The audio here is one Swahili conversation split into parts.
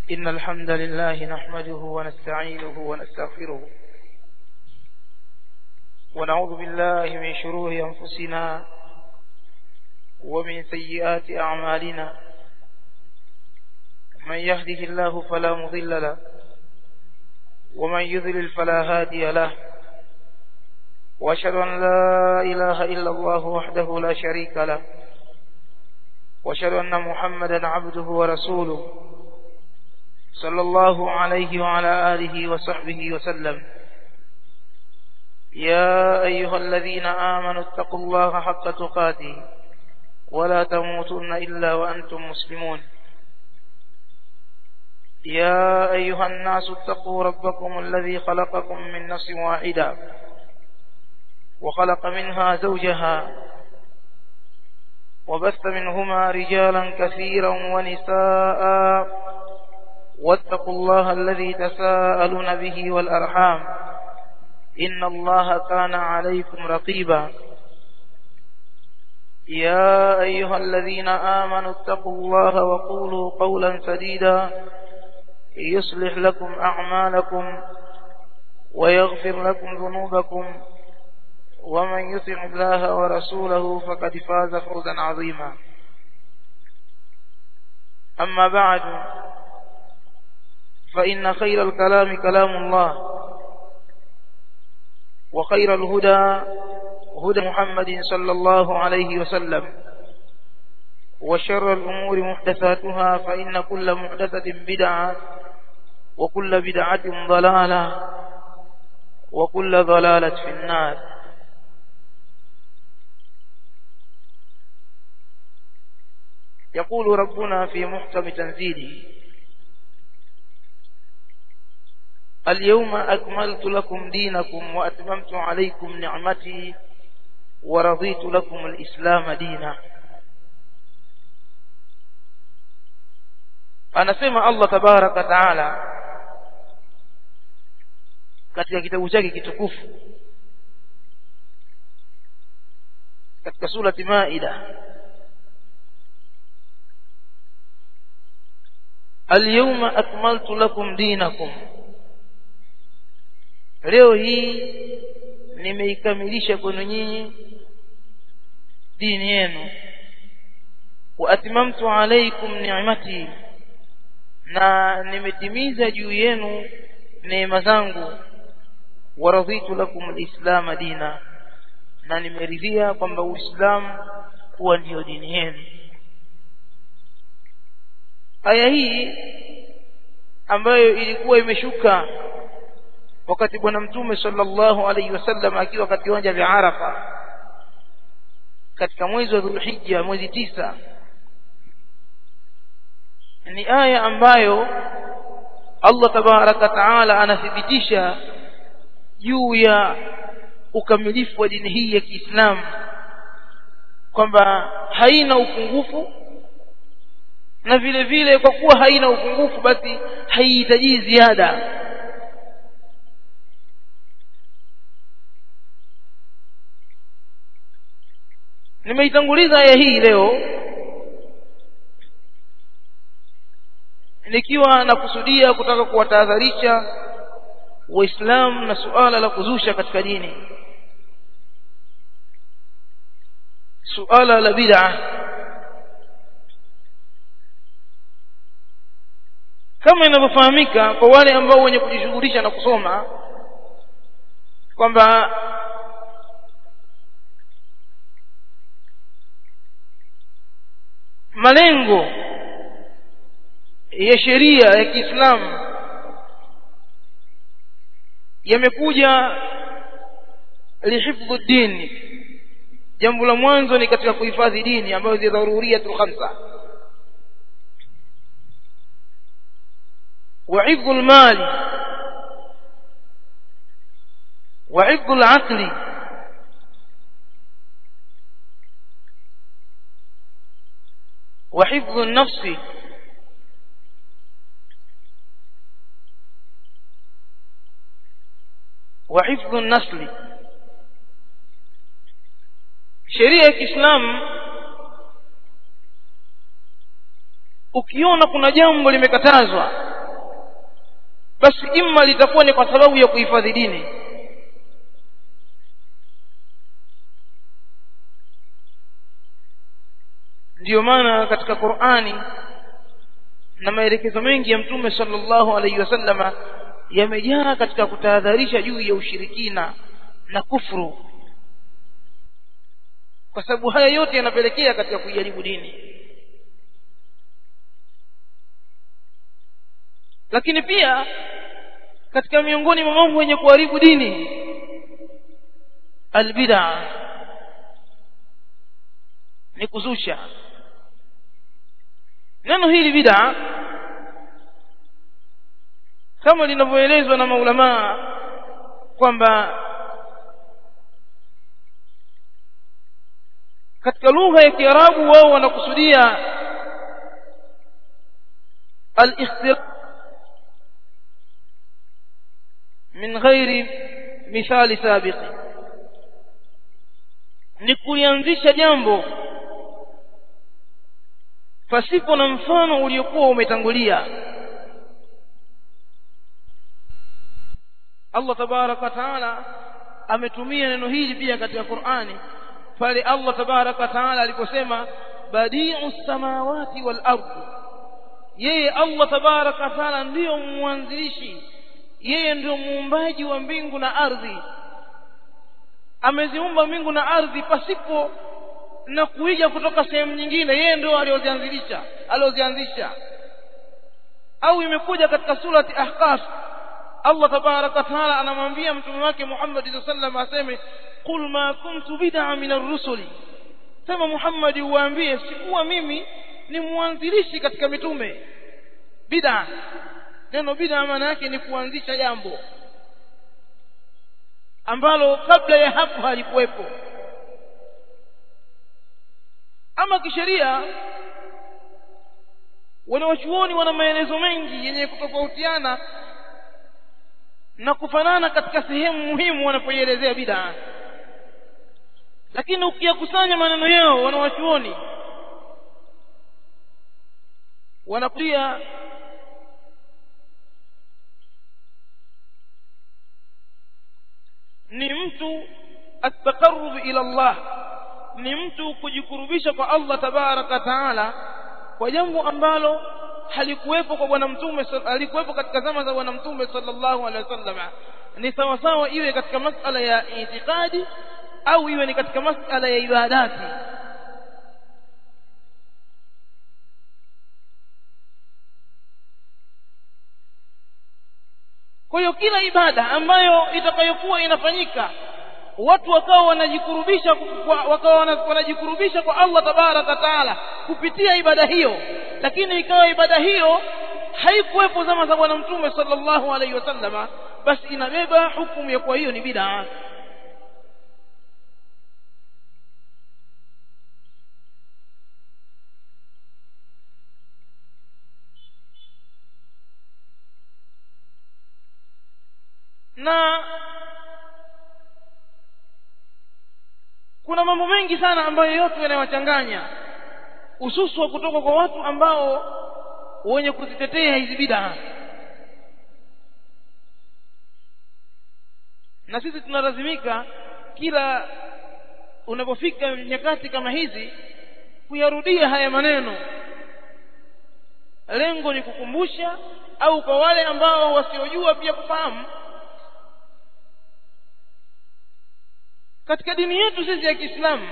إن الحمد لله نحمده ونستعينه ونستغفره ونعوذ بالله من شرور أنفسنا ومن سيئات أعمالنا من يهده الله فلا مضل له ومن يضلل فلا هادي له وأشهد أن لا إله إلا الله وحده لا شريك له وأشهد أن محمدا عبده ورسوله صلى الله عليه وعلى آله وصحبه وسلم يا أيها الذين آمنوا اتقوا الله حق تقاته ولا تموتن إلا وأنتم مسلمون يا أيها الناس اتقوا ربكم الذي خلقكم من نفس واحدة وخلق منها زوجها وبث منهما رجالا كثيرا ونساء واتقوا الله الذي تساءلون به والأرحام إن الله كان عليكم رقيبا يا أيها الذين آمنوا اتقوا الله وقولوا قولا سديدا يصلح لكم أعمالكم ويغفر لكم ذنوبكم ومن يطع الله ورسوله فقد فاز فوزا عظيما أما بعد فإن خير الكلام كلام الله وخير الهدى هدى محمد صلى الله عليه وسلم وشر الأمور محدثاتها فإن كل محدثة بدعة وكل بدعة ضلالة وكل ضلالة في النار يقول ربنا في محكم تنزيله اليوم أكملت لكم دينكم وأتممت عليكم نعمتي ورضيت لكم الإسلام دينا anasema Allah tabaraka taala katika kitabu chake kitukufu katika surati Maida Al-yawma akmaltu lakum dinakum Leo hii nimeikamilisha kwenu nyinyi dini yenu wa atmamtu alaykum ni'mati na nimetimiza juu yenu neema zangu wa raditu lakum alislam dina na nimeridhia kwamba uislamu kuwa ndiyo dini yenu aya hii ambayo ilikuwa imeshuka wakati bwana mtume sallallahu alaihi wasallam akiwa katika viwanja vya Arafa katika mwezi wa Dhulhijja mwezi tisa ni aya ambayo Allah tabaraka taala anathibitisha juu ya ukamilifu wa dini hii ya Kiislamu kwamba haina upungufu na vile vile kwa kuwa haina upungufu basi haihitaji ziada nimeitanguliza aya hii leo nikiwa nakusudia kutaka kuwatahadharisha waislamu na suala la kuzusha katika dini suala la bid'a kama inavyofahamika kwa wale ambao wenye kujishughulisha na kusoma kwamba malengo ya sheria ya Kiislamu yamekuja lihifdhu dini jambo la mwanzo ni katika kuhifadhi dini ambayo ni dharuriyatul khamsa وعفظ المال وعفظ العقل وحفظ النفس وحفظ النسل sheria ya Kiislamu ukiona kuna jambo limekatazwa basi imma litakuwa ni kwa sababu ya kuhifadhi dini ndiyo maana katika Qur'ani na maelekezo mengi ya mtume sallallahu alaihi wasallama yamejaa katika kutahadharisha juu ya ushirikina na kufuru kwa sababu haya yote yanapelekea katika kuijaribu dini lakini pia katika miongoni mwa mambo yenye kuharibu dini albid'a ni kuzusha neno hili bid'a kama linavyoelezwa na maulamaa kwamba katika lugha ya Kiarabu wao wanakusudia al-ikhtilaf min ghairi mithali sabiqi ni kulianzisha jambo pasipo na mfano uliokuwa umetangulia Allah tabarak wa taala ametumia neno hili pia katika Qur'ani pale Allah tabarak wa taala aliposema badi'u samawati wal ardh yeye Allah tabarak wa taala ndiyo mwanzilishi yeye ndio muumbaji wa mbingu na ardhi ameziumba mbingu na ardhi pasipo na kuija kutoka sehemu nyingine yeye ndio aliozianzilisha aliozianzisha au imekuja katika surati ahqaf Allah tabaraka taala anamwambia mtume wake Muhammad sallallahu alaihi aseme qul ma kuntu bid'a min ar-rusuli sema Muhammad uwaambie sikuwa mimi ni mwanzilishi katika mitume bid'a neno bid'a maana yake ni kuanzisha jambo ambalo kabla ya hapo halikuwepo ama kisheria wanawachuoni wana maelezo mengi yenye kutofautiana na kufanana katika sehemu muhimu wanapoielezea bid'a lakini ukiyakusanya maneno yao wanawachuoni wanakulia ni mtu ataqarrub ila Allah ni mtu kujikurubisha kwa Allah tabaraka taala kwa jambo ambalo halikuwepo kwa bwana mtume halikuwepo katika zama za bwana mtume sallallahu alaihi wasallam ni sawa sawa iwe katika masala ya itikadi au iwe ni katika masala ya ibadati kwa hiyo kila ibada ambayo itakayokuwa inafanyika watu wakawa wanajikurubisha wakawa wanajikurubisha kwa Allah tabaraka taala kupitia ibada hiyo lakini ikawa ibada hiyo haikuwepo zama za bwana mtume sallallahu alaihi wasallama basi inabeba hukumu ya kwa hiyo ni bid'a na kuna mambo mengi sana ambayo yote yanayowachanganya hususu kutoka kwa watu ambao wenye kuzitetea hizi bid'a na sisi tunalazimika kila unapofika nyakati kama hizi kuyarudia haya maneno lengo ni kukumbusha au kwa wale ambao wasiojua pia kufahamu katika dini yetu sisi ya Kiislamu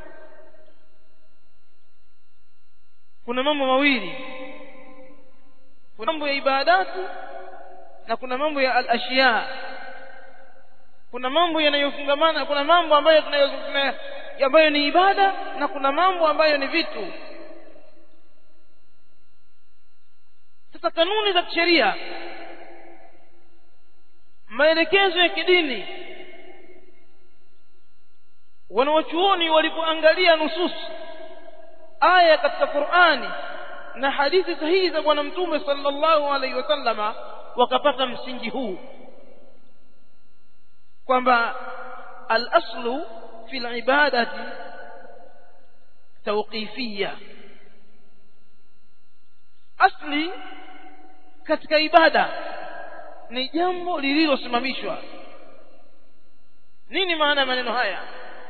kuna mambo mawili kuna mambo ya ibadatu na kuna mambo ya al-ashiya kuna mambo yanayofungamana kuna mambo ambayo tunayozungumzia ambayo ni ibada na kuna mambo ambayo ni vitu sasa kanuni za kisheria maelekezo ya kidini wanawachuoni walipoangalia nusus aya katika Qur'ani na hadithi sahihi za bwana mtume sallallahu alaihi wasallama wakapata msingi huu kwamba al-aslu fi al-ibadati tawqifiyya asli katika ibada ni jambo lililosimamishwa nini maana ya maneno haya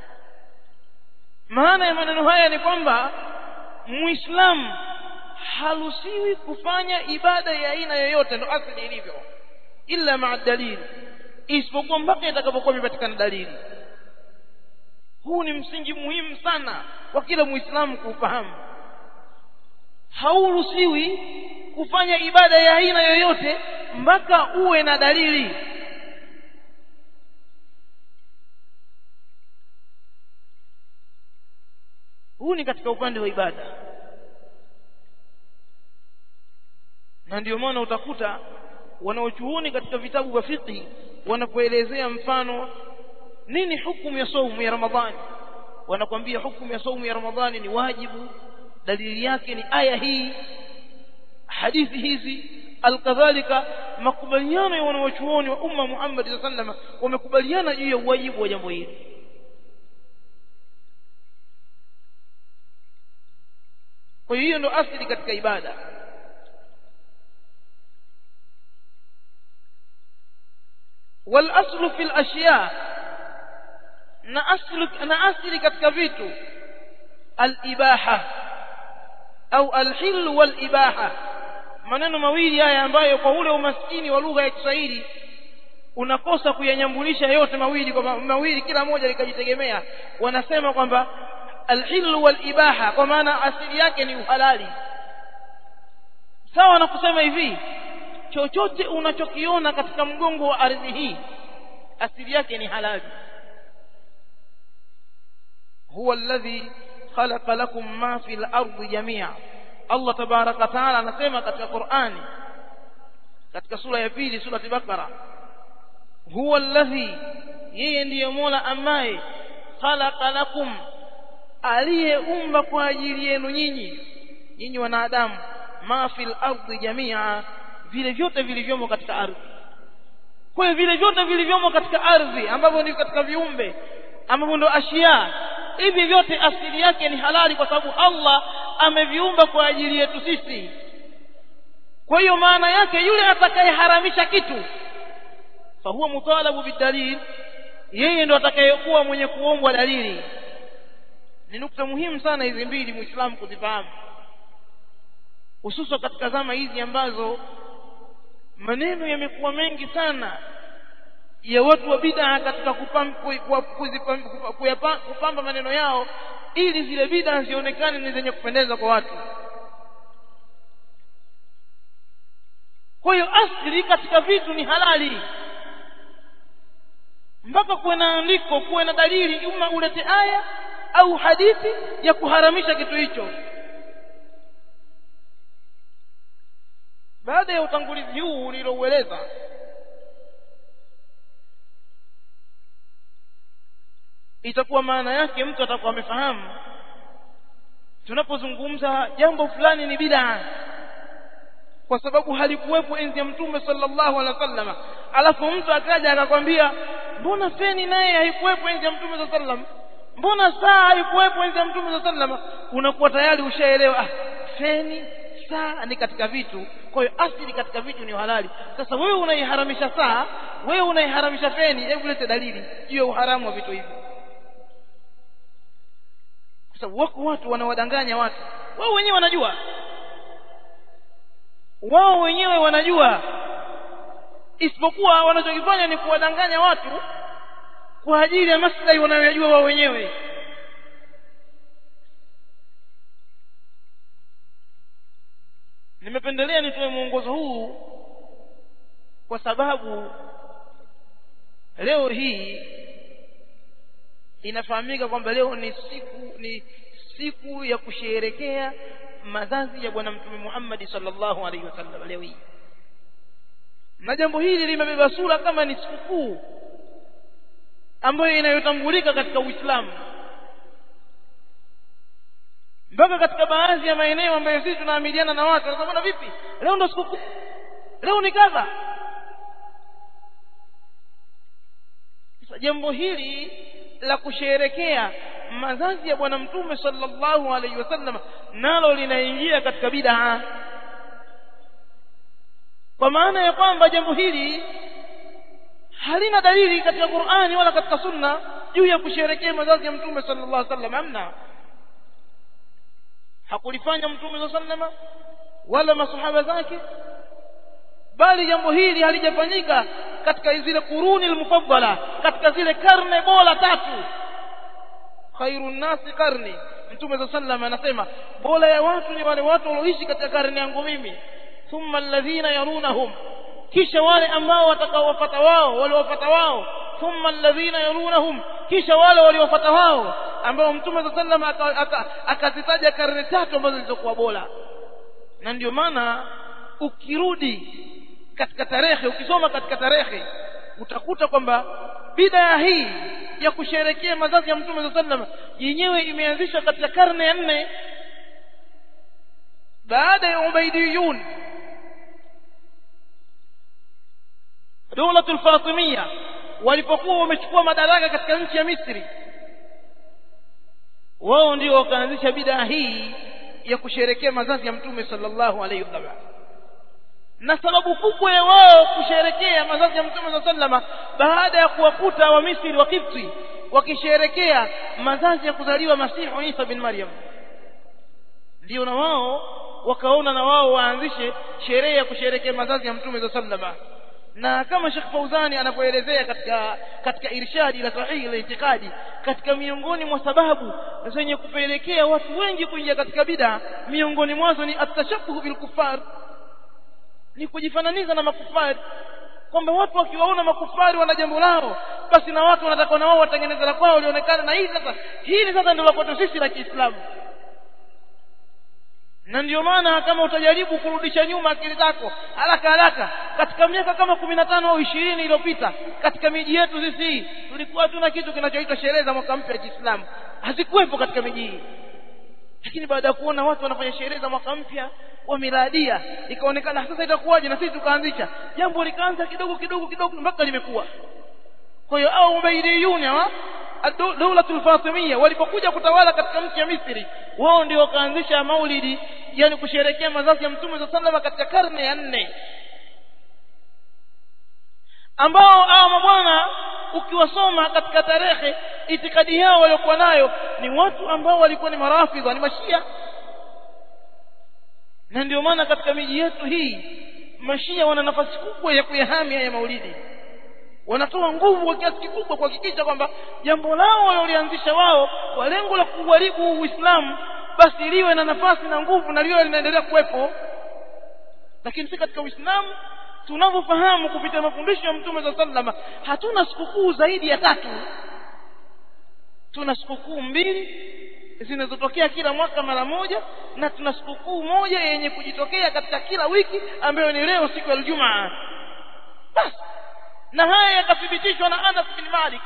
maana ya maneno haya ni kwamba muislamu haruhusiwi kufanya ibada ya aina yoyote ndo asili ilivyo illa maa dalili isipokuwa mpaka itakapokuwa imepatikana dalili huu ni msingi muhimu sana kwa kila muislamu kuufahamu hauruhusiwi kufanya ibada ya aina yoyote mpaka uwe na dalili huu ni katika upande wa ibada na ndio maana utakuta wanaochuoni katika vitabu vya fiqh wanapoelezea mfano nini hukumu ya saumu ya ramadhani wanakwambia hukumu ya saumu ya ramadhani ni wajibu dalili yake ni aya hii hadithi hizi alkadhalika makubaliano ya wanawachuoni wa umma Muhammad sallallahu alaihi wasallam wamekubaliana juu ya uwajibu wa jambo hili kwa hiyo ndo asili katika ibada والاصل في الاشياء na asli na asli katika vitu al-ibaha au al-hil wal-ibaha maneno mawili haya ambayo kwa ule umaskini wa lugha ya Kiswahili unakosa kuyanyambulisha yote mawili kwa mawili kila moja likajitegemea wanasema kwamba al-hil wal-ibaha kwa maana asili yake ni uhalali sawa na kusema hivi chochote unachokiona katika mgongo wa ardhi hii asili yake ni halali huwa alladhi khalaqa lakum ma fil ardi jami'a Allah tabaraka taala anasema katika Qur'ani katika sura ya pili sura Bakara huwa alladhi yeye ndiye Mola ambaye khalaqa lakum aliyeumba kwa ajili yenu nyinyi nyinyi wanadamu ma fil ardi jami'a vile vyote vilivyomo katika ardhi kwa hiyo vile vyote vilivyomo katika ardhi ambavyo ni katika viumbe ambavyo ndo ashia hivi vyote asili yake ni halali kwa sababu Allah ameviumba kwa ajili yetu sisi kwa hiyo maana yake yule atakayeharamisha kitu fa huwa mutalabu bidalil yeye ndo atakayekuwa mwenye kuombwa dalili ni nukta muhimu sana hizi mbili muislamu kuzifahamu hususan katika zama hizi ambazo maneno yamekuwa mengi sana ya watu wa bid'a katika kupamba maneno yao ili zile bid'a zionekane ni zenye kupendeza kwa watu kwa hiyo asili katika vitu ni halali mpaka kuwe na andiko kuwe na dalili uma ulete aya au hadithi ya kuharamisha kitu hicho baada ya utangulizi huu niloueleza itakuwa maana yake mtu atakuwa amefahamu tunapozungumza jambo fulani ni bid'a kwa sababu halikuwepo enzi ya mtume sallallahu alaihi wasallam alafu mtu akaja akakwambia mbona feni naye haikuwepo enzi ya mtume sallallahu alaihi wasallam mbona saa haikuwepo enzi ya mtume sallallahu alaihi wasallam unakuwa tayari ushaelewa ah feni saa ni katika vitu kwa hiyo asili katika vitu ni halali sasa wewe unaiharamisha saa wewe unaiharamisha feni hebu lete dalili juu ya uharamu wa vitu hivi kwa sababu wako watu wanawadanganya watu wao wenyewe wanajua wao wenyewe wanajua isipokuwa wanachokifanya ni kuwadanganya watu kwa ajili ya maslahi wanayojua wao wenyewe nimependelea nitoe mwongozo huu kwa sababu leo hii inafahamika kwamba leo ni siku ni siku ya kusherekea mazazi ya bwana mtume Muhammad sallallahu alaihi wasallam leo hii na jambo hili limebeba sura kama ni sikukuu ambayo inayotambulika katika Uislamu mpaka katika baadhi ya maeneo ambayo sisi tunaamiliana na watu wanasema vipi leo ndo sikukuu leo ni kadha sasa jambo hili la kusherekea mazazi ya bwana mtume sallallahu alaihi wasallam nalo linaingia katika bid'a kwa kwa maana ya kwamba jambo hili halina dalili katika Qur'ani wala katika Sunna juu ya kusherekea mazazi ya Mtume sallallahu alaihi wasallam amna hakulifanya Mtume sallallahu alaihi wasallam wala masahaba zake bali jambo hili halijafanyika katika zile kuruni almufaddala katika zile karne bora tatu khairun nasi karni mtume za sallam anasema bora ya watu ni wale watu walioishi katika karne yangu mimi thumma alladhina yarunahum kisha wale ambao watakaowafuata wao waliowafuata wao thumma alladhina yarunahum kisha wale waliowafuata wao ambao mtume za sallam akazitaja karne tatu ambazo zilizokuwa bora na ndio maana ukirudi katika tarehe ukisoma katika tarehe utakuta kwamba bidaa hii ya kusherekea mazazi ya mtume saa sallam yenyewe imeanzishwa katika karne ya nne baada ya ubaidiyun dawlatu lfatimia walipokuwa wamechukua madaraka katika nchi ya misri wao ndio wakaanzisha bidaa hii ya kusherekea mazazi ya mtume sallallahu alaihi wasallam na sababu kubwa ya wao kusherekea mazazi ya mtume saa sallama baada ya kuwakuta wa misri wa kipti wakisherekea mazazi ya kuzaliwa masihu isa bin maryam ndio na wao wakaona na wao waanzishe sherehe ya kusherekea mazazi ya mtume saa sallama na kama Sheikh Fauzani anapoelezea katika katika irshadi la sahihi la itikadi katika miongoni mwa sababu zenye kupelekea watu wengi kuingia katika bid'a miongoni mwazo ni atashabuhu bil kufar ni kujifananiza na makufari kwamba watu wakiwaona makufari wana jambo lao basi na watu wanataka na wao watengeneze la kwao lionekana na hii sasa hili sasa ndio la kwetu sisi la Kiislamu na ndio maana kama utajaribu kurudisha nyuma akili zako haraka haraka katika miaka kama kumi na tano au ishirini iliyopita katika miji yetu sisi hii tulikuwa hatuna kitu kinachoitwa sherehe za mwaka mpya ya Kiislamu hazikuwepo katika miji hii lakini baada ya kuona watu wanafanya sherehe za mwaka mpya wa miladia ikaonekana sasa itakuwaje na sisi tukaanzisha jambo likaanza kidogo kidogo kidogo mpaka limekuwa kwa hiyo au ubaidiyuni hawa dawlatul fatimia walipokuja kutawala katika nchi ya Misri wao ndio wakaanzisha maulidi yani kusherekea mazazi ya mtume sallallahu alaihi katika karne ya nne ambao hao mabwana ukiwasoma katika tarehe itikadi yao waliokuwa nayo ni watu ambao walikuwa ni marafidha ni mashia na ndio maana katika miji yetu hii mashia wana nafasi kubwa ya kuyahami haya maulidi wanatoa nguvu kwa kiasi kikubwa kuhakikisha kwamba jambo lao waliolianzisha wao kwa lengo la kuharibu Uislamu basi liwe na nafasi na nguvu na liwe linaendelea kuwepo lakini si katika Uislamu tunavyofahamu kupitia mafundisho ya Mtume za sallama hatuna sikukuu zaidi ya tatu tuna sikukuu mbili zinazotokea kila mwaka mara moja na tuna sikukuu moja yenye kujitokea katika kila wiki ambayo ni leo siku ya Ijumaa basi na haya yakathibitishwa na Anas bin Malik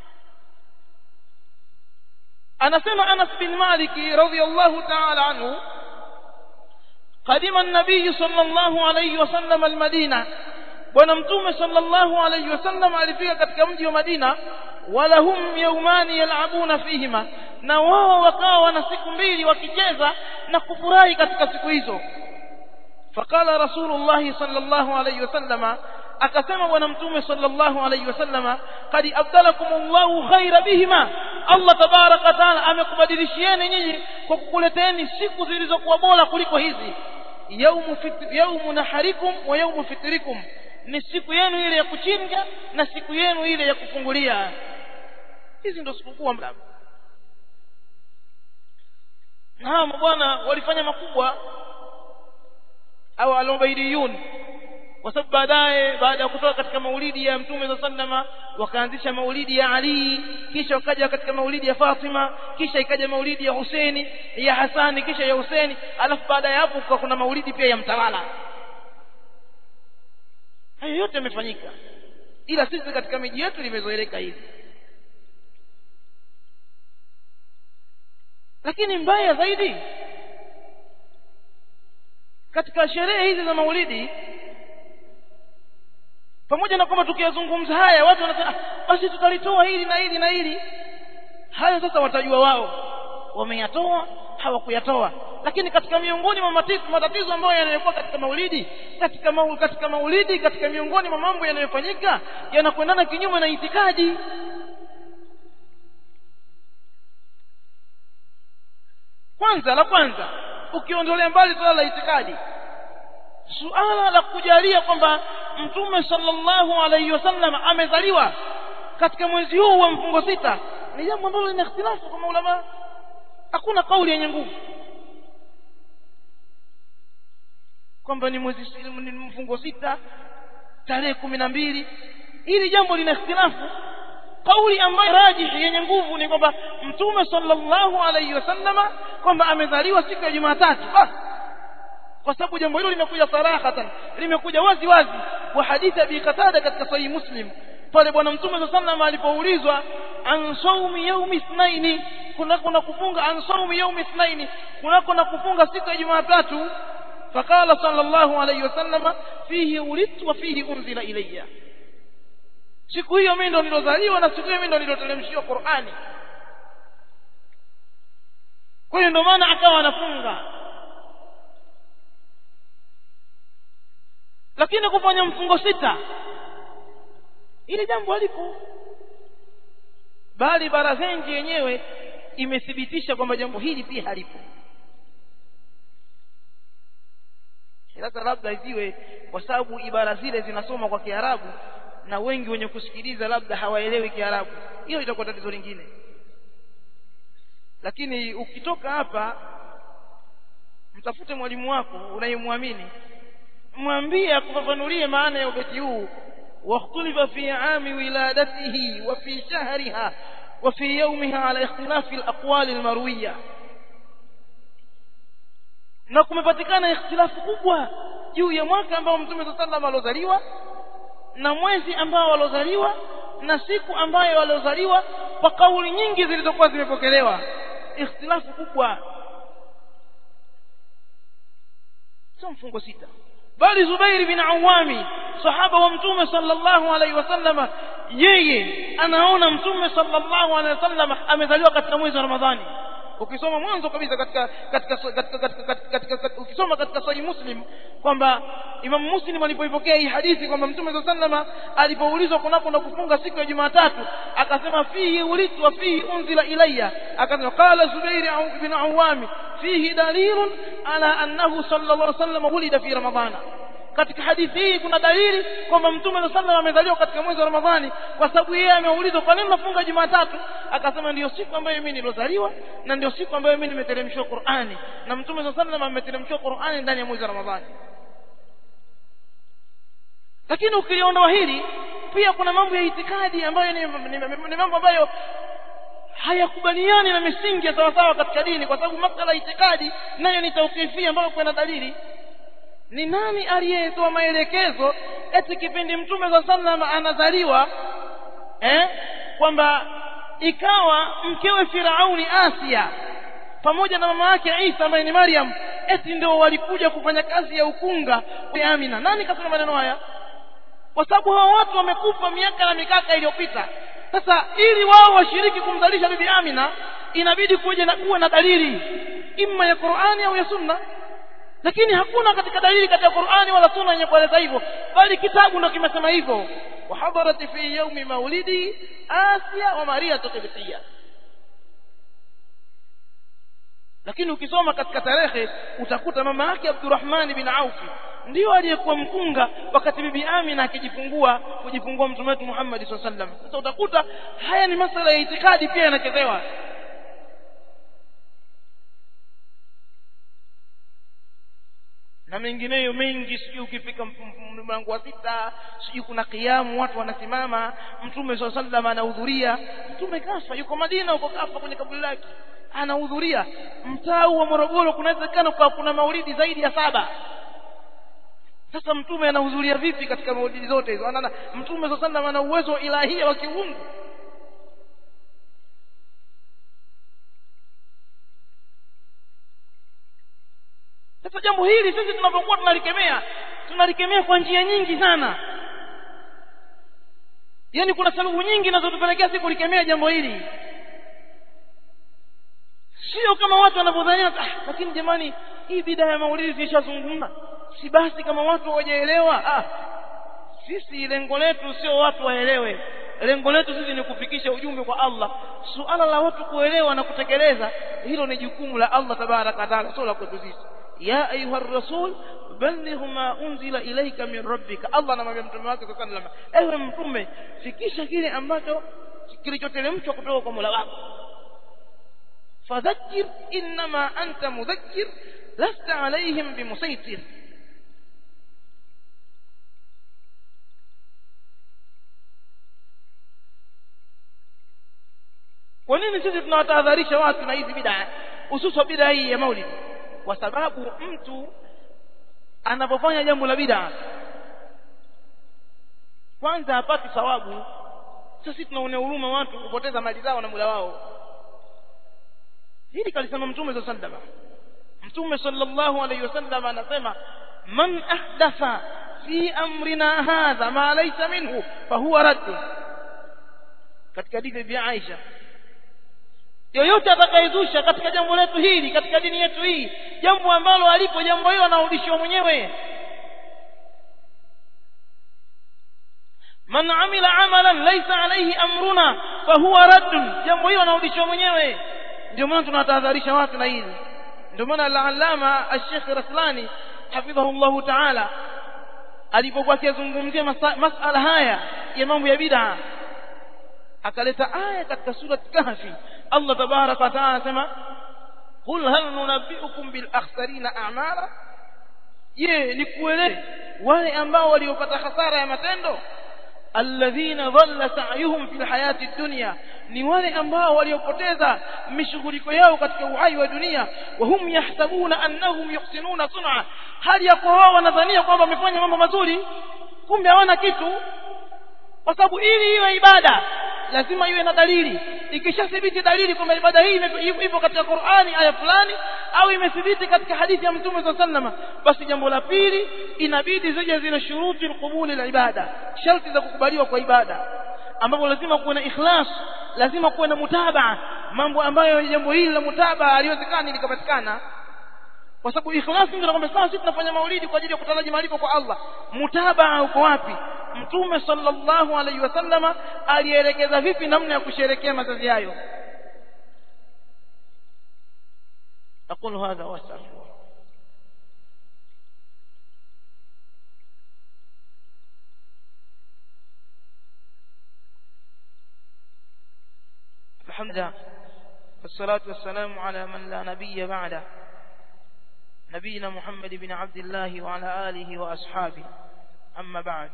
anasema Anas bin Malik radhiyallahu ta'ala anhu قدم النبي صلى الله عليه وسلم المدينة bwana mtume sallallahu alayhi wasallam alifika katika mji wa Madina walahum yaumani yalabuna fihima na wao wakawa wana siku mbili wakicheza na kufurahi katika siku hizo faqala rasulullah sallallahu alayhi wasallama akasema bwana mtume sallallahu alayhi wasallama qad abdalakum Allahu khaira bihima Allah tabaraka taala amekubadilishieni nyinyi kwa kukuleteni siku zilizokuwa bora kuliko hizi yaumu fitr yaumu naharikum wa yaumu fitrikum ni siku yenu ile ya kuchinja na siku yenu ile ya kufungulia hizi ndio sikukuu ambazo na hawa bwana walifanya makubwa au alobaidiyun kwa sababu baadaye baada ya kutoka katika maulidi ya mtume za sallama wakaanzisha maulidi ya Ali kisha wakaja katika maulidi ya Fatima kisha ikaja maulidi ya Huseni ya Hasani kisha ya Huseni alafu baada ya hapo kuna maulidi pia ya mtawala hayo yote yamefanyika ila sisi katika miji yetu limezoeleka hivi lakini mbaya zaidi katika sherehe hizi za maulidi pamoja na kwamba tukiyazungumza haya watu wanasema basi tutalitoa hili na hili na hili hayo sasa watajua wao wameyatoa hawakuyatoa lakini katika miongoni mwa matatizo, matatizo ambayo yanayokuwa katika maulidi katika maul, katika maulidi katika miongoni mwa mambo yanayofanyika yanakwendana kinyume na itikadi kwanza la kwanza ukiondolea mbali suala la itikadi suala la kujalia kwamba mtume sallallahu alaihi wasallam amezaliwa katika mwezi huu wa mfungo sita ni jambo ambalo lina ikhtilafu kwa maulama hakuna kauli yenye nguvu kwamba ni mwezi ni mfungo sita tarehe kumi na mbili hili jambo lina ikhtilafu kauli ambayo rajihi yenye nguvu ni kwamba mtume sallallahu alaihi wasallama kwamba amezaliwa siku ya jumatatu basi kwa sababu jambo hilo limekuja sarahatan limekuja wazi wazi kwa hadithi abi qatada katika sahihi muslim pale bwana mtume sallallahu alaihi wasallam alipoulizwa an saumi yaumi ithnaini kunako na kufunga an saumi yaumi ithnaini kunako na kufunga siku ya jumatatu فقال صلى الله عليه وسلم فيه ولدت وفيه أنزل إلي siku hiyo mimi ndo nilozaliwa na siku hiyo mimi ndo niloteremshiwa Qur'ani kwa hiyo ndo maana akawa anafunga lakini kufanya mfungo sita ili jambo halipo bali barazenji yenyewe imethibitisha kwamba jambo hili pia halipo sasa labda isiwe kwa sababu ibara zile zinasoma kwa Kiarabu na wengi wenye kusikiliza labda hawaelewi Kiarabu hiyo itakuwa tatizo lingine lakini ukitoka hapa mtafute mwalimu wako unayemwamini mwambie akufafanulie maana ya ubeti huu واختلف في عام ولادته وفي شهرها وفي يومها على اختلاف الأقوال المروية na kumepatikana ikhtilafu kubwa juu ya mwaka ambao mtume saa salam aliozaliwa na mwezi ambao aliozaliwa na siku ambayo aliozaliwa kwa kauli nyingi zilizokuwa zimepokelewa ikhtilafu kubwa sio mfungo sita bali Zubairi bin Awami sahaba wa mtume sallallahu alaihi wasallam yeye anaona mtume sallallahu alaihi wasallam amezaliwa katika mwezi wa Ramadhani ukisoma mwanzo kabisa katika katika katika katika katika ukisoma katika sahih muslim kwamba Imam Muslim alipoipokea hii hadithi kwamba Mtume صلى الله عليه alipoulizwa kunako na kufunga siku ya Jumatatu akasema fihi ulitu wa fihi unzila ilayya akasema qala Zubair ibn Awami fihi dalilun ala annahu sallallahu alaihi wasallam wulida fi ramadhana katika hadithi hii kuna dalili kwamba mtume sallallahu alaihi amezaliwa katika mwezi wa Ramadhani kwa sababu yeye ameulizwa kwa nini nafunga Jumatatu akasema ndio siku ambayo mimi nilozaliwa na ndio siku ambayo mimi nimeteremshwa Qur'ani na mtume sallallahu alaihi ameteremshwa Qur'ani ndani ya mwezi wa Ramadhani lakini ukiliondoa hili pia kuna mambo ya itikadi ambayo ni, ni, ni, ni mambo ambayo hayakubaliani na misingi ya sawasawa katika dini kwa sababu masala ya itikadi nayo ni tauqifia ambayo kuna dalili ni nani aliyetoa maelekezo eti kipindi mtume za sallam anazaliwa eh kwamba ikawa mkewe Firauni Asia pamoja na mama yake Isa ambaye ni Maryam eti ndio walikuja kufanya kazi ya ukunga kwa Amina nani kasema maneno haya kwa sababu hao watu wamekufa miaka na mikaka iliyopita sasa ili wao washiriki kumzalisha bibi Amina inabidi kuja na kuwa na dalili imma ya Qur'ani au ya Sunna lakini hakuna katika dalili katika Qur'ani wala Sunna yenye kueleza hivyo bali kitabu ndio kimesema hivyo wa hadarat fi yawmi maulidi Asia wa Maria tukibtia lakini ukisoma katika tarehe utakuta mama yake Abdurrahman bin Auf ndio aliyekuwa mkunga wakati bibi Amina akijifungua kujifungua mtume wetu Muhammad sallallahu alaihi wasallam sasa utakuta haya ni masala ya itikadi pia yanachezewa na mengineyo mengi sijui ukifika mlango wa sita sijui kuna kiamu watu wanasimama mtume saa sallam anahudhuria mtume kafa yuko madina huko kafa kwenye kaburi lake anahudhuria mtaa wa morogoro kunawezekana kwa kuna maulidi zaidi ya saba sasa mtume anahudhuria vipi katika maulidi zote hizo ana mtume saa sallam ana uwezo wa ilahia wa kiungu sasa jambo hili sisi tunapokuwa tunalikemea tunalikemea kwa njia nyingi sana yaani kuna sababu nyingi zinazotupelekea sisi kulikemea jambo hili sio kama watu wanavyodhania ah, lakini jamani hii bidaa ya maulidi tulishazungumza si basi kama watu hawajaelewa ah sisi lengo letu sio watu waelewe lengo letu sisi ni kufikisha ujumbe kwa Allah suala la watu kuelewa na kutekeleza hilo ni jukumu la Allah tabaraka taala sio la kwetu sisi ya ayuha rasul balligh ma unzila ilayka min rabbika Allah anamwambia mtume wake sallallahu alayhi wasallam ewe mtume fikisha kile ambacho kilichoteremshwa kutoka kwa Mola wako fadhakkir inma anta mudhakkir lasta alayhim bimusaitir kwa nini sisi tunawatahadharisha watu na hizi bid'a hususan bid'a hii ya maulid kwa sababu mtu anapofanya jambo la bid'a kwanza hapati thawabu sisi tunaonea huruma watu kupoteza mali zao na muda wao hili kalisema mtume sallallahu alaihi wasallam mtume sallallahu alaihi wasallam anasema man ahdatha fi amrina hadha ma laysa minhu fahuwa radd katika hadithi ya Aisha yoyote atakayezusha katika jambo letu hili katika dini yetu hii jambo ambalo alipo jambo hilo anarudishiwa mwenyewe man amila amalan laysa alayhi amruna fahuwa radd jambo hilo anarudishiwa mwenyewe ndio maana tunatahadharisha watu na hili ndio maana al-allama al-sheikh raslani hafidhahu ta'ala alipokuwa akizungumzia masala haya ya mambo ya bid'a akaleta aya katika sura kahfi Allah tabaraka wa taala anasema qul hal nunabbiukum bil akhsarina a'mala je nikueleze wale ambao waliopata hasara ya matendo alladhina dhalla sa'yuhum fil hayati dunya ni wale ambao waliopoteza mishughuliko yao katika uhai wa dunia wa hum yahsabuna annahum yuhsinuna sun'a hali ya kwa wao wanadhania kwamba wamefanya mambo mazuri kumbe hawana kitu kwa sababu ili iwe ibada lazima iwe na dalili ikishathibiti dalili kwamba ibada hii ipo katika Qur'ani aya fulani au imethibiti katika hadithi ya Mtume صلى الله basi jambo la pili inabidi zije zile shuruti alqubuli la ibada sharti za kukubaliwa kwa ibada ambapo lazima kuwe na ikhlas lazima kuwe na mutabaa mambo ambayo jambo hili la mutabaa haliwezekani likapatikana kwa sababu ikhlasi ndio kwamba sasa sisi tunafanya maulidi kwa ajili ya kutaraji malipo kwa Allah mutabaa uko wapi mtume sallallahu alaihi wasallama alielekeza vipi namna ya kusherekea mazazi hayo أقول هذا وأستغفر الحمد لله والصلاة والسلام على من لا نبي بعده نبينا محمد بن عبد الله وعلى آله وأصحابه أما بعد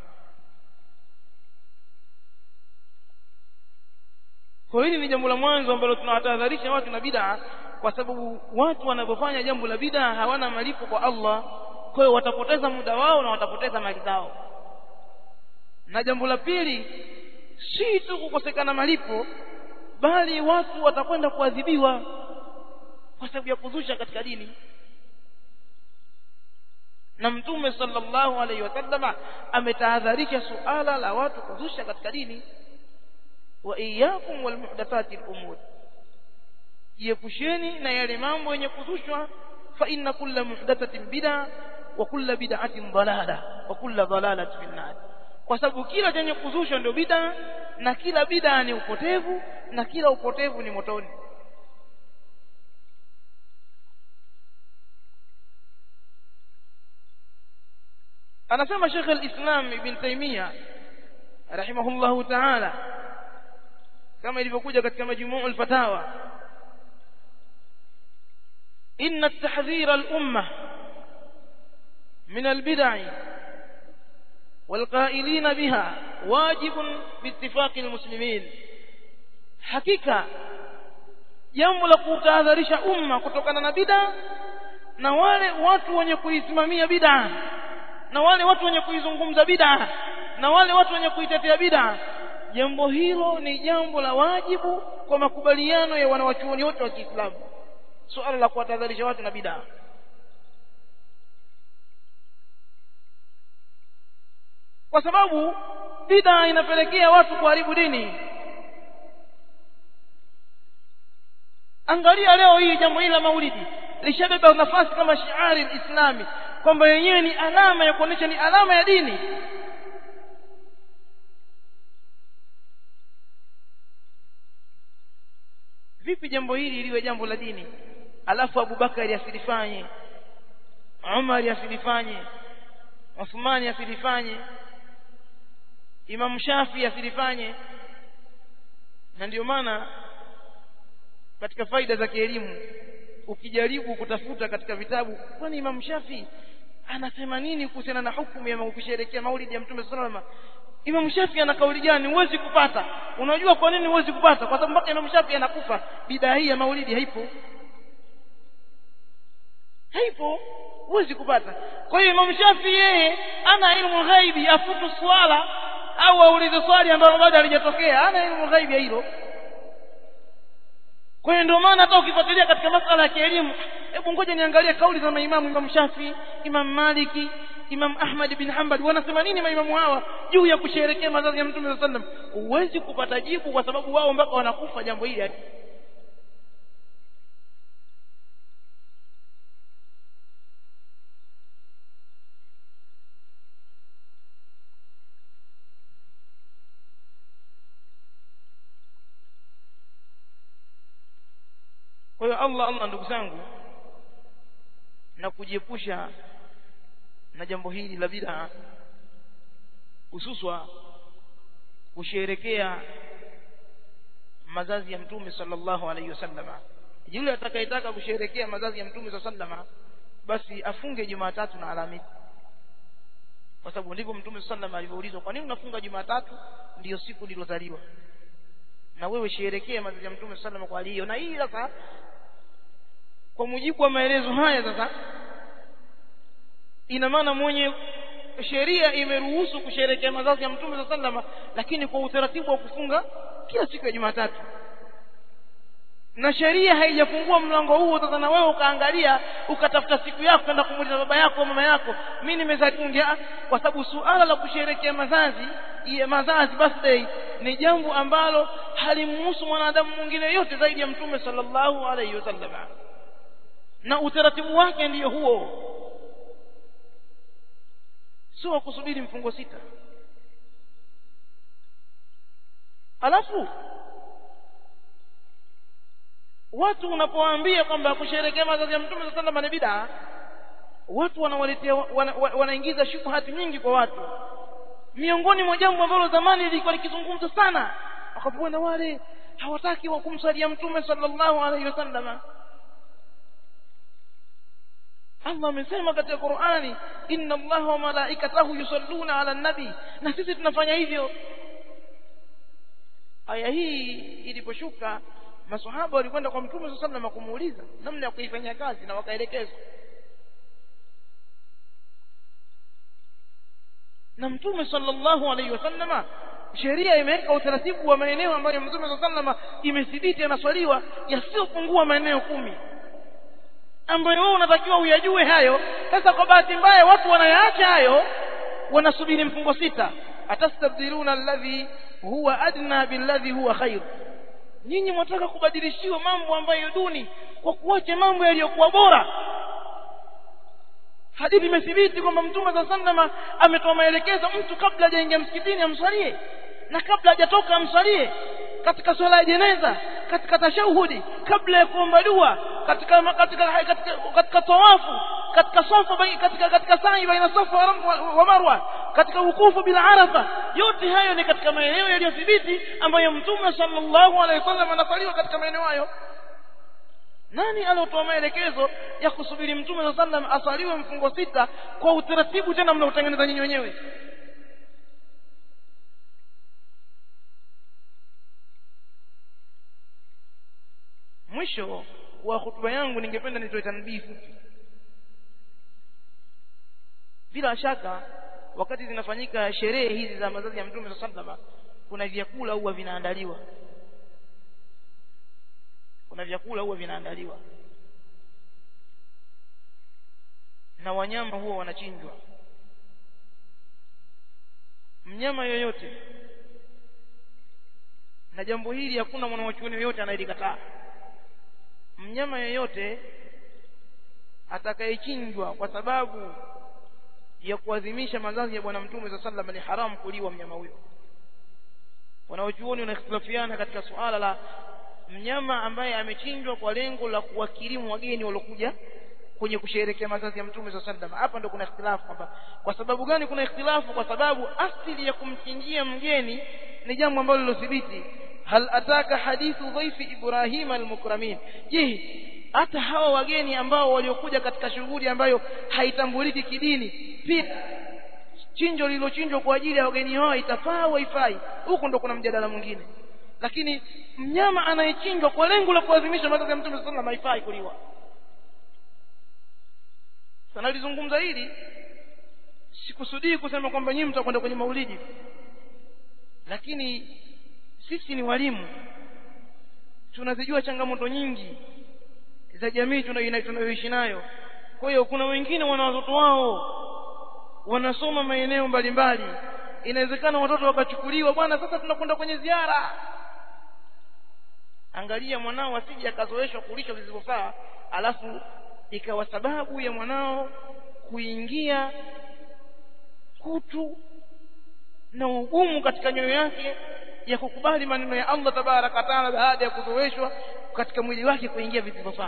kwa hili ni jambo la mwanzo ambalo tunawatahadharisha watu na bid'a kwa sababu watu wanapofanya jambo la bid'a hawana malipo kwa Allah kwa hiyo watapoteza muda wao na watapoteza mali zao na jambo la pili si tu kukosekana malipo bali watu watakwenda kuadhibiwa kwa sababu ya kuzusha katika dini na mtume sallallahu alaihi wasallama ametahadharisha suala la watu kuzusha katika dini wa iyyakum wal muhdathati al-umur jiepusheni na yale mambo yenye kuzushwa fa inna kulla muhdathatin bid'a wa kulla bid'atin dalala wa kulla dalalatin fin nar kwa sababu kila chenye kuzushwa ndio bid'a na kila bid'a ni upotevu na kila upotevu ni motoni anasema Sheikh al-Islam Ibn Taymiyyah rahimahullahu ta'ala kama ilivyokuja katika majmuu al-fatawa inna at-tahdhir al-umma min al-bid'ah والقائلين بها واجب باتفاق المسلمين hakika jambo la kutahadharisha umma kutokana na bid'a na wale watu wenye kuisimamia bid'a na wale watu wenye kuizungumza bid'a na wale watu wenye kuitetea bid'a jambo hilo ni jambo la wajibu kwa makubaliano ya wanawachuoni wote wa Kiislamu suala la kuwatahadharisha watu na bid'a kwa sababu bid'a inapelekea watu kuharibu dini angalia leo hii jambo hili la maulidi lishabeba nafasi kama shiari islami kwamba yenyewe ni alama ya kuonyesha ni alama ya dini vipi jambo hili liwe jambo la dini alafu abubakari asilifanye umari asilifanye uthmani asilifanye imam shafi asilifanye na ndio maana katika faida za kielimu ukijaribu kutafuta katika vitabu kwani imam shafi anasema nini kuhusiana na hukumu ya kusherehekea maulidi ya mtume salama imam shafi ana kauli gani huwezi kupata unajua kwa nini huwezi kupata kwa sababu mpaka imam shafi anakufa bidaa hii ya maulidi haipo haipo huwezi kupata kwa hiyo imam shafi yeye ana ilmu ghaibi afutu swala au aulize swali ambalo bado halijatokea ana ilmu ghaibi ya hilo kwa hiyo ndio maana hata ukifuatilia katika masala ya kielimu hebu ngoja niangalie kauli za maimamu imam shafi imam maliki imam ahmad bin hanbal wanasema nini maimamu hawa juu ya kusherehekea mazazi ya mtume saa sallam huwezi kupata jibu kwa sababu wao mpaka wanakufa jambo hili kwa hiyo allah allah ndugu zangu na kujiepusha na jambo hili la bid'a hususwa kusherekea mazazi ya mtume sallallahu alaihi wasallama yule atakayetaka kusherekea mazazi ya mtume sallallahu basi afunge jumatatu na alhamisi kwa sababu ndivyo mtume sallallahu alivyoulizwa kwa nini unafunga jumatatu ndiyo siku nilozaliwa na wewe sherekea mazazi ya mtume sallallahu kwa hiyo na hii sasa kwa mujibu wa maelezo haya sasa ina maana mwenye sheria imeruhusu kusherekea mazazi ya mtume saa salama lakini kwa utaratibu wa kufunga kila siku ya jumatatu na sheria haijafungua mlango huo sasa na wewe ukaangalia ukatafuta siku yako kwenda kumuuliza baba yako au mama yako mi nimezaliwa kwa sababu suala la kusherekea mazazi ya mazazi birthday ni jambo ambalo halimhusu mwanadamu mwingine yote zaidi ya mtume sallallahu alaihi wasallam na utaratibu wake ndiyo huo sio wa kusubiri mfungo sita alafu watu unapowaambia kwamba kusherehekea mazazi ya mtume sallallahu alaihi ni bid'a watu wanawaletea wana, wanaingiza shubhati nyingi kwa watu miongoni mwa jambo ambalo zamani lilikuwa likizungumzwa sana wakapoona wale hawataki wa kumsalia mtume sallallahu alaihi wasallam Allah amesema katika Qur'ani inna Allaha wa malaikatahu yusalluna ala nabi na sisi tunafanya hivyo aya hii iliposhuka maswahaba walikwenda kwa mtume sallallahu alaihi wasallam kumuuliza namna ya kuifanyia kazi na wakaelekezwa na mtume sallallahu alaihi wasallam sheria imeweka utaratibu wa maeneo ambayo mtume sallallahu alaihi wasallam imethibiti yanaswaliwa yasiyopungua maeneo kumi ambayo wewe unatakiwa uyajue hayo sasa kwa bahati mbaya watu wanayaacha hayo wanasubiri mfungo sita atastabdiluna alladhi huwa adna billadhi huwa khair nyinyi mwataka kubadilishiwa mambo ambayo duni kwa kuacha mambo yaliyokuwa bora hadithi imethibiti kwamba mtume saa salama ametoa maelekezo mtu kabla hajaingia msikitini amswalie na kabla hajatoka amswalie katika swala ya jeneza katika tashahudi kabla ya kuomba dua katika katika katika, katika tawafu katika safa katika katika sa'i baina safa wa marwa katika wukufu bila arafa yote hayo ni katika maeneo yaliyothibiti ambayo mtume sallallahu alaihi wasallam anasaliwa katika maeneo hayo nani aliotoa maelekezo ya kusubiri mtume saa sallam asaliwe mfungo sita kwa utaratibu tena mnautengeneza nyinyi wenyewe mwisho wa hutuba yangu ningependa nitoe tanbii fupi bila shaka wakati zinafanyika sherehe hizi za mazazi ya mtume saa salama kuna vyakula huwa vinaandaliwa kuna vyakula huwa vinaandaliwa na wanyama huwa wanachinjwa mnyama yoyote na jambo hili hakuna mwanawachuoni yoyote anayelikataa mnyama yeyote atakayechinjwa kwa sababu ya kuadhimisha mazazi ya bwana mtume saa sallam ni haramu kuliwa mnyama huyo wanaochuoni wanakhtilafiana katika suala la mnyama ambaye amechinjwa kwa lengo la kuwakirimu wageni waliokuja kwenye kusherehekea mazazi ya mtume saa sallam hapa ndo kuna ikhtilafu kwamba kwa sababu gani kuna ikhtilafu kwa sababu asili ya kumchinjia mgeni ni jambo ambalo lilothibiti hal ataka hadithu dhaifi ibrahim almukramin je hata hawa wageni ambao waliokuja katika shughuli ambayo haitambuliki kidini pia chinjo lililochinjwa kwa ajili ya wageni hao itafaa au haifai huko ndo kuna mjadala mwingine lakini mnyama anayechinjwa kwa lengo la kuadhimisha mazazi ya mtume sallallahu alaihi haifai kuliwa sana lizungumza hili sikusudii kusema kwamba nyinyi mtakwenda kwenye maulidi lakini sisi ni walimu tunazijua changamoto nyingi za jamii tunayoishi nayo kwa hiyo kuna wengine wana watoto wao wanasoma maeneo mbalimbali inawezekana watoto wakachukuliwa bwana sasa tunakwenda kwenye ziara angalia mwanao asije akazoeshwa kulisha visivyofaa alafu ikawa sababu ya mwanao kuingia kutu na ugumu katika nyoyo yake ya kukubali maneno ya Allah tabaraka taala baada ya kuzoeshwa katika mwili wake kuingia visivyofaa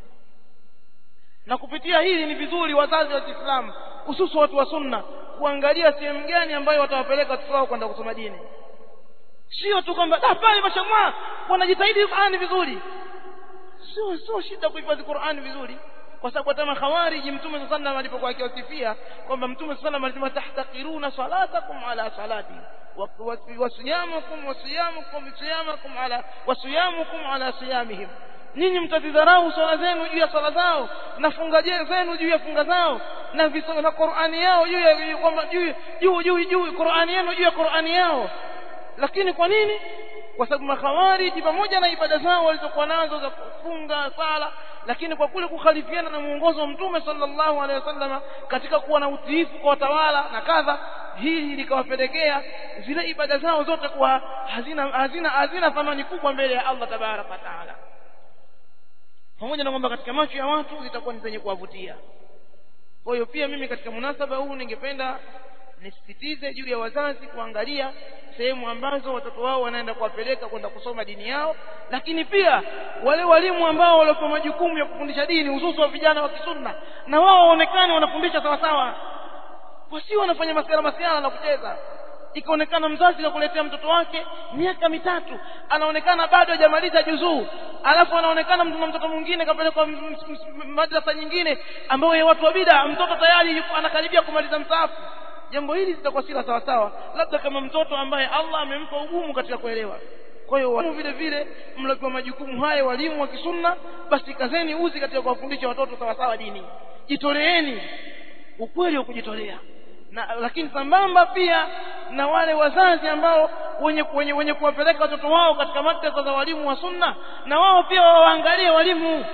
na kupitia hili ni vizuri wazazi wa Kiislamu hususu watu wa sunna kuangalia sehemu gani ambayo watawapeleka watoto wao kwenda kusoma dini sio tu kwamba ah pale mashallah wanajitahidi Qur'ani vizuri sio sio shida kuhifadhi Qur'ani vizuri kwa sababu hata makhawariji mtume sallallahu alaihi alipokuwa akiwasifia kwamba mtume sallallahu alaihi alisema tahtaqiruna salatakum ala salati wasiyamakum wasiyamukum siyamakum ala wasiyamukum ala siyamihim nyinyi mtazidharau swala zenu juu ya swala zao na funga zenu juu ya funga zao na visoma na Qur'ani yao juu ya kwamba juu juu juu juu Qur'ani yenu juu ya Qur'ani yao lakini kwa nini kwa sababu makhawariji pamoja na ibada zao walizokuwa nazo za kufunga sala lakini kwa kule kukhalifiana na muongozo wa mtume sallallahu alaihi wasallam katika kuwa na utiifu kwa watawala na kadha hili likawapelekea zile ibada zao zote kuwa hazina hazina hazina thamani kubwa mbele ya Allah tabaraka wa taala pamoja na kwamba katika macho ya watu zitakuwa ni zenye kuwavutia kwa hiyo pia mimi katika munasaba huu ningependa nisisitize juu ya wazazi kuangalia sehemu ambazo watoto wao wanaenda kuwapeleka kwenda kusoma dini yao lakini pia wale walimu ambao waliopewa majukumu ya kufundisha dini hususi wa vijana wa kisunna na wao waonekane wanafundisha sawa sawa wasio wanafanya masiara masiara na kucheza ikaonekana mzazi kakuletea mtoto wake miaka mitatu anaonekana bado hajamaliza juzuu alafu anaonekana mtu mtoto mwingine kapelekwa madrasa nyingine ambayo ya watu wa bida mtoto tayari anakaribia kumaliza msaafu jambo hili litakuwa sila sawa sawa labda kama mtoto ambaye Allah amempa ugumu katika kuelewa kwa hiyo walimu vile vile mlopewa majukumu haya walimu wa kisunna basi kazeni uzi katika kuwafundisha watoto sawa sawa dini jitoleeni ukweli wa kujitolea na lakini sambamba pia na wale wazazi ambao wenye wenye, wenye kuwapeleka watoto wao katika madrasa za walimu wa sunna na wao pia waangalie walimu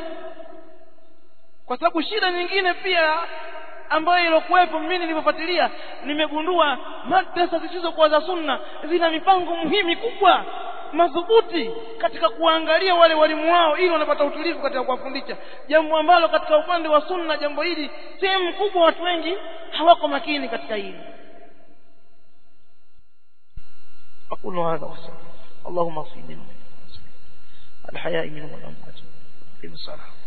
kwa sababu shida nyingine pia ambayo ilokuwepo mimi nilipofuatilia nimegundua madrasa zisizokuwa za sunna zina mipango muhimu mikubwa madhubuti katika kuangalia wale walimu wao ili wanapata utulivu katika kuwafundisha jambo ambalo katika upande wa sunna jambo hili sehemu kubwa watu wengi hawako makini katika hili أقول هذا وسلم اللهم اغفر لنا الحياء منهم والأموات في الصلاة